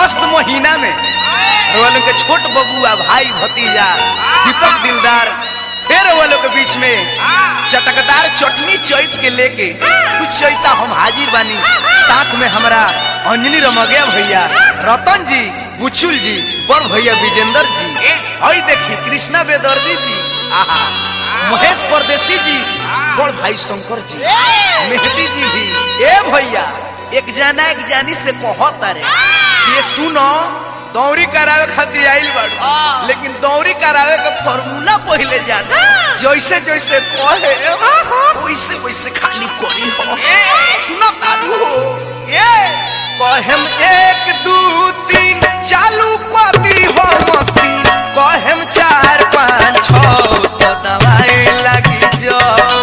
मस्त महीना में वो लोग के छोट बबुआ भाई भतीजा दीपक दिलदार फिर वो लोग के बीच में चटकदार चटनी चैत के लेके कुछ चैता हम हाजिर बानी साथ में हमारा अंजनी रमगिया भैया रतन जी बुचुल जी बड़ भैया विजेंद्र जी हई देखी कृष्णा बेदर्दी जी आहा महेश परदेसी जी बड़ भाई शंकर जी मेहदी जी भी ए भैया एक जना एक जानी से कहत रे ये सुनो दौरी करावे खातिर आइल बाड़ू लेकिन दौरी करावे के फॉर्मूला पहिले जाने जैसे जैसे कहे वैसे वैसे खाली करी हो सुनो तारू हो ये कहेम एक दू तीन चालू करी हो मशीन कहेम चार पाँच छः तो दवाई लगी जाओ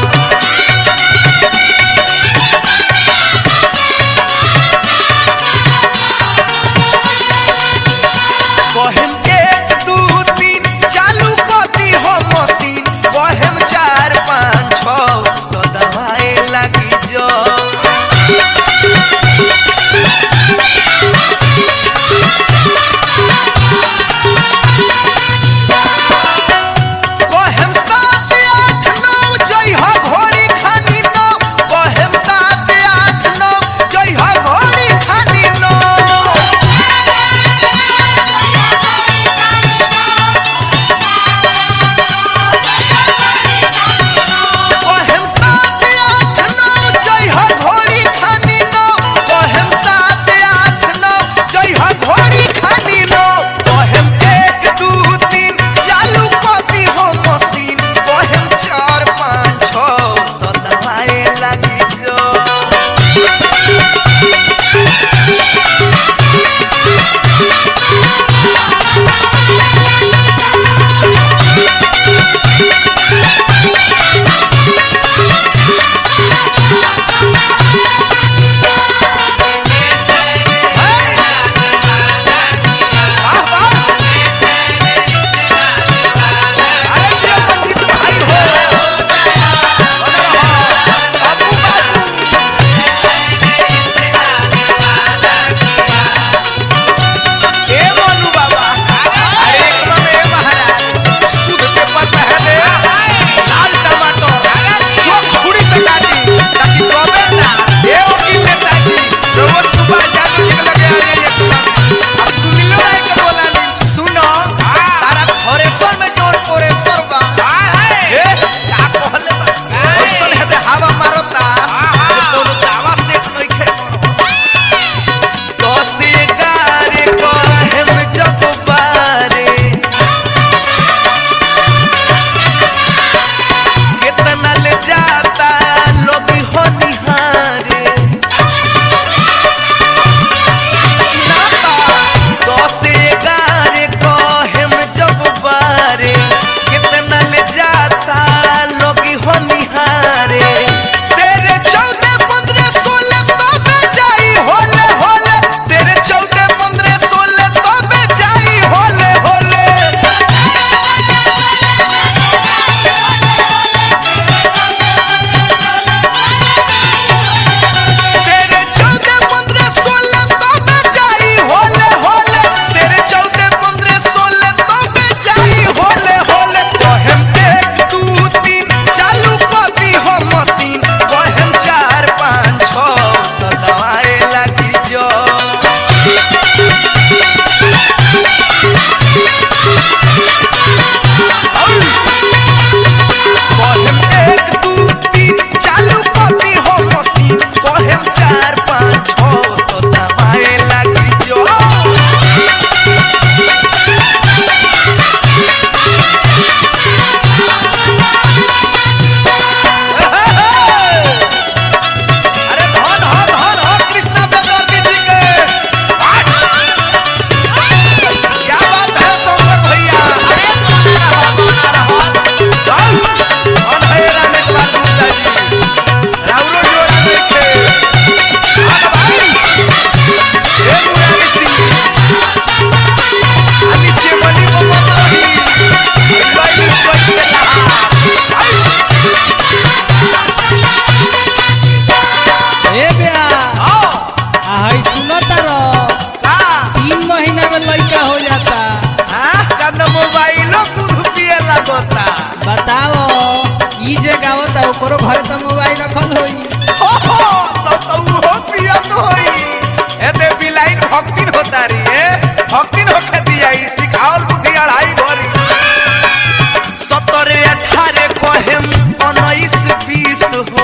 कहेम एक दू तीन चालू कती हो मशीन कहेम चार पाँच छः तो दवाई लगी जो कहेम सात आठ नौ जय हो घोड़ी खानी नौ कहेम सात आठ नौ जय हो घोड़ी खानी नौ कहेम सात आठ नौ जय हो घोड़ी खानी नौ कहेम सात आठ नौ जय हो घोड़ी खानी नौ कहेम एक दू तीन चालू कती हो मशीन कहेम चार पाँच छः तो दवाई लगी जो वाह वाह अरे ये पंडित भाई हो बना रहा बाबू बाबू ए मोनू बाबा अरे एक में ए महाराज शुद्ध पेपर पहले लाल टमाटर चोक खुड़ी से काटी ताकि कबे ना ए वकील नेताजी रोज सुबह जादू जी के लगे आ जाइए तुम अब सुनिलो राय के बोला नहीं सुनो तारा थोरेसर में जोर पोरेसर बा ए का कहले बा ओइसन हेते हवा मारता ये कोनो दावा सेट नइखे दस एगारह कहेम जब बारे कितना ले जाता लोग हो निहारे सुनाता दस एगारह कहेम जब बारे कितना ले जाता लोग हो निहारे तेरे चौदह पंद्रह सोलह तो बेचाई होले होले तेरे चौदह पंद्रह सोलह तो बेचाई होले होले तेरे चौदह पंद्रह सोलह तो बेचाई होले होले तेरे चौदह पंद्रह सोलह तो बेचाई होले होले कहेम एक दू तीन चालू कती हो मशीन कहेम चार पाँच छः तो दवाई लगी जो कहेम एक दू तीन चालू कती हो मशीन कहेम चार पाँच छः तो दवाई लगी जो अरे धन हो धन हो कृष्णा बेदर्दी जी के क्या बात है ओकरो घर तो मोबाइल रखल होई ओहो, तो तो उहो पियत होई। एते बिलाइन भक्तिन होता री, ए? भक्तिन होखे दियाई, सिखावल बुद्धि अढ़ाई भरी। सतरे अठारे कहेम उन्नीस बीस हो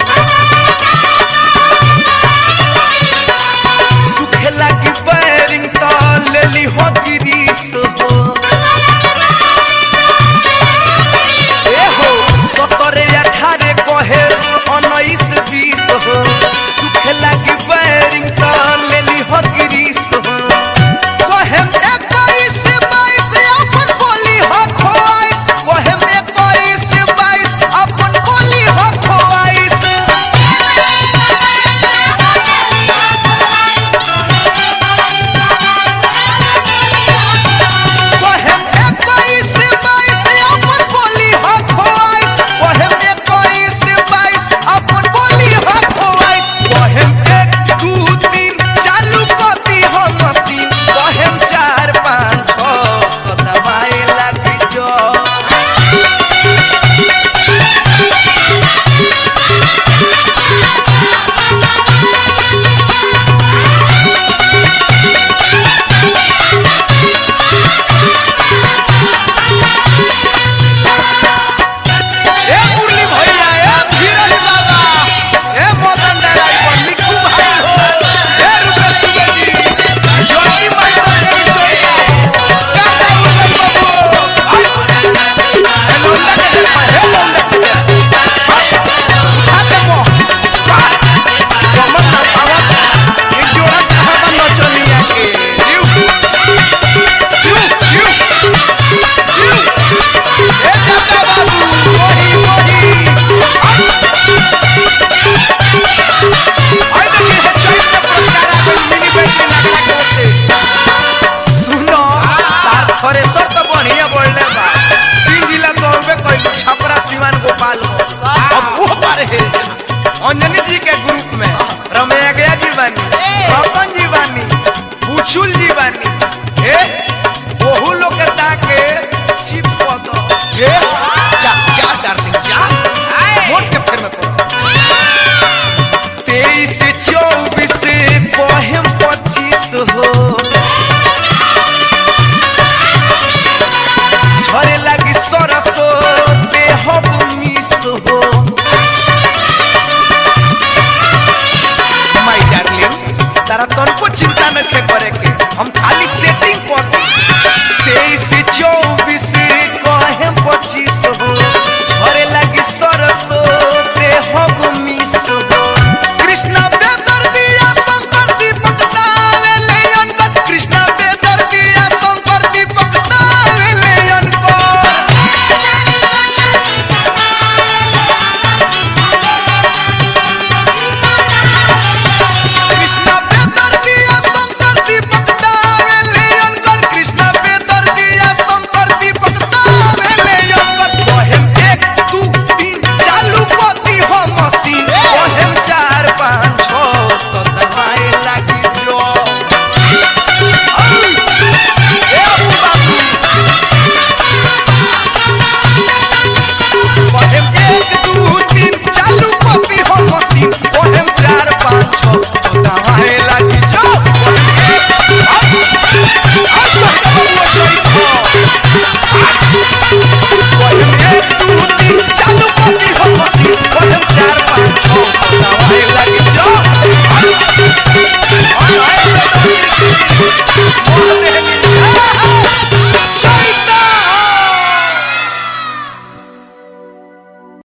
सुखे लागी बैरिंग तो लेली हो गिरीस हो ए हो सतरे अठारे कहे उन्नीस बीस हो सुखे लागी बैरिंग तो लेली हो गिरीस हो कहेम इक्कीस बाईस अपन बोली हो खोआइस कहेम इक्कीस बाईस अपन बोली हो खोआइस कहेम इक्कीस बाईस अपन बोली हो खोआइस कहेम इक्कीस बाईस अपन बोली हो खोआइस कहेम एक दू तीन चालू कती हो मशीन कहेम चार पाँच छः दबाए लगी जो ए मुरली भैया ए धीरज बाबा ए मदन ड्राइवर मिठू भाई हो ए रुपेश दुबे जी ज्योति माई तंदरी चोइया काका रुपेश बाबू ए लौंडा के दे हे लौंडा के दे उठा के मो कमर ना पावत ये जोड़ा कहां बा नचनिया के यू यू यू यू ए काका बाबू मोही मोही आई देखिए है चैत में पुरस्कार आ गई मिनी बैटरी नगरा के ओर से सुनो तार थ्रेसर तो बढ़िया बढ़ले बा तीन जिला दौड़बे कइलू छपरा सिवान गोपाल अब वो पार है अंजनी जी के ग्रुप में रमैया गया जी बानी रतन जी बानी बुचुल जी बानी ए बहु लोग के ताके चित पद ए जा जा डार्लिंग जा वोट के फेर में पड़ो तेईस चौबीस बहम पच्चीस हो झरे लगी सरसो देह मिस हो माय डार्लिंग तारा तनको चिंता न थे करे के हम खाली सेटिंग कर दी तेईस चौबीस कहे पच्चीस हो झरे लगी सरसो देह मिस हो कृष्णा बेदर दिया शंकर दीपक नावे ले अनकर कृष्णा बेदर दिया शंकर दीपक नावे ले अनकर कृष्णा बेदर दिया शंकर दीपक नावे ले अनकर कृष्णा बेदर दिया शंकर दीपक नावे ले अनकर कहेम एक दू तीन चालू पति हो मशीन कहेम चार पाँच छः तो दबाए लागी जो आई, ए अबू बाबू कहेम एक दू तीन चालू पति हो मशीन कहेम चार पाँच छः तो दबाए लागी जो कहेम एक, आई, आई, चढ़ के बबुआ चढ़ी हो।